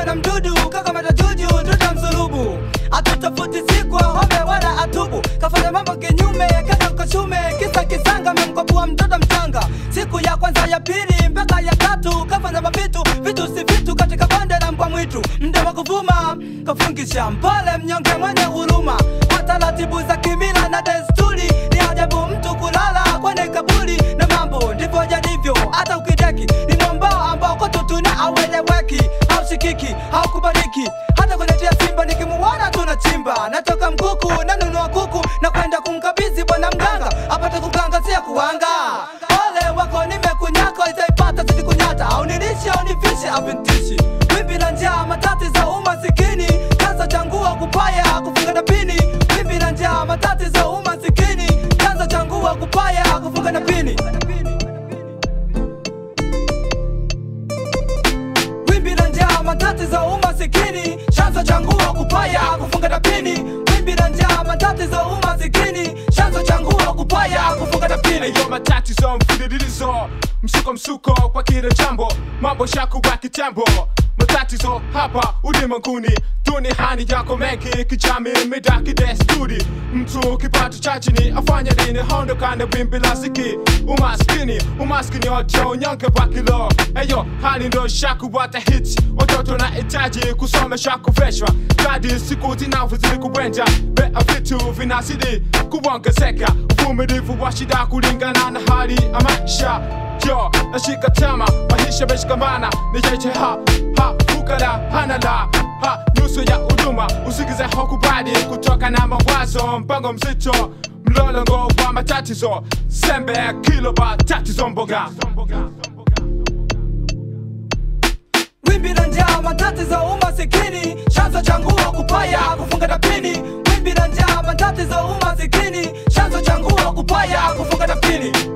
na mdudu kakamata juju tutamsulubu atutafuti sikwa home wala atubu kafanya mambo kinyume kaka kashume kisa kisanga memkopua mtoto mchanga siku ya kwanza ya pili mpaka ya tatu kafanya mavitu vitu si vitu katika bonde la mbwa mwitu mda wa kuvuma kafungisha mpole mnyonge mwenye huruma kwa taratibu za kimila na desturi ni ajabu mtu kulala kwenye kaburi na mambo ndivyo yalivyo hata ukideki ni mwambao ambao kwetu tuna aweleweki haushikiki haukubaliki hata kuletea simba nikimuona tunachimba natoka mkuku nanunua kuku na kwenda kumkabidhi bwana mganga apate kukangazia kuwanga ole wako nimekunyaka itaipata sisi kunyata au nilishe au nivishe avintishi wimbi la njaa matatizo umasikini kanza changua kupaya kufunga na pini wimbi la njaa matatizo umasikini kanza changua kupaya kufunga na pini wimbi la njaa matatizo umasikini chanzo changu wa kupaya kufunga tapini wimbi la njaa matatizo umasikini chanzo changu wa kupaya kufunga tapini Eyo matatizo mfululizo, msuko msuko kwa kila jambo, mambo shakuwa kitambo. Matatizo hapa ulimwenguni, duniani yako mengi, kijamii, midaki, desturi. Mtu kipato cha chini afanya nini? Ondokane wimbi la ziki, umaskini, umaskini ojo unyonge wa kilo. Eyo hali ndo shakuwa ta hits, watoto na hitaji kusomesha kuveshwa, kadi siku zinavyozidi kuenda, bea vitu vinazidi kuongezeka, uvumilivu wa shida kulingana na hali ya maisha. Yo, nashika tama, maisha meshikamana, ni yeje ha, ha, fukara, hana la, ha, nusu ya huduma, usikize hokubali kutoka na mawazo, mpango mzito, mlolongo wa matatizo, sembe kilo ba tatizo mboga. wimbi la njaa matatizo umasikini chanzo changu wa kupaya kufunga tapini wimbi la njaa matatizo umasikini chanzo changu wa kupaya kufunga tapini